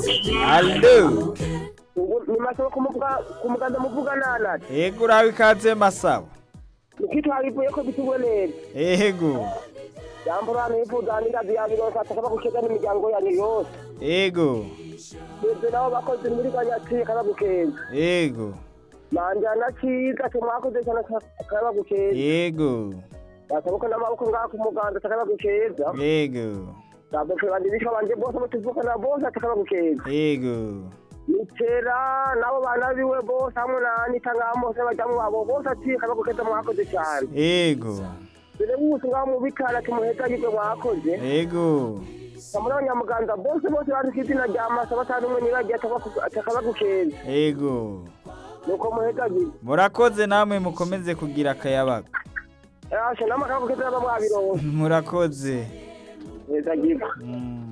Allo. ni masaba ku muganda muvuga nanati Ego uraho ikaze masabo. nikitwarivuye ko bitubwe neza Ego. jambo abantu bifuza n'irazi yabironka atakaba gukeza n'imiryango yanyu yose Ego. twebwe nabo bakoze muri ganyati kaba gukeza Ego. manjana ciza tumwakoze cyane kaba gukeza Ego. basabuka n'amaboko ngaha ku muganda atakaba gukeza Ego. babuke bandibisha banje bose batuvukana bose atakaba gukeza Ego. nitera nabo bana biwe bose hamwe na anita ngaha bose bajamwo babo bose ati kaba gukeza mwakoze cyane Ego. dore wose ngaho mu bitara kimuheza yibwe mwakoze Ego. kamuri abanyamuganza bose bose bandika izina rya masa batanu umwe niragiye atakaba gukeza Ego. nuko muheza yibwe Murakoze namwe mukomeze kugira akayabaga. ashe namwe akaba gukeza baba mwabironse Murakoze. muheza yibwe Mm.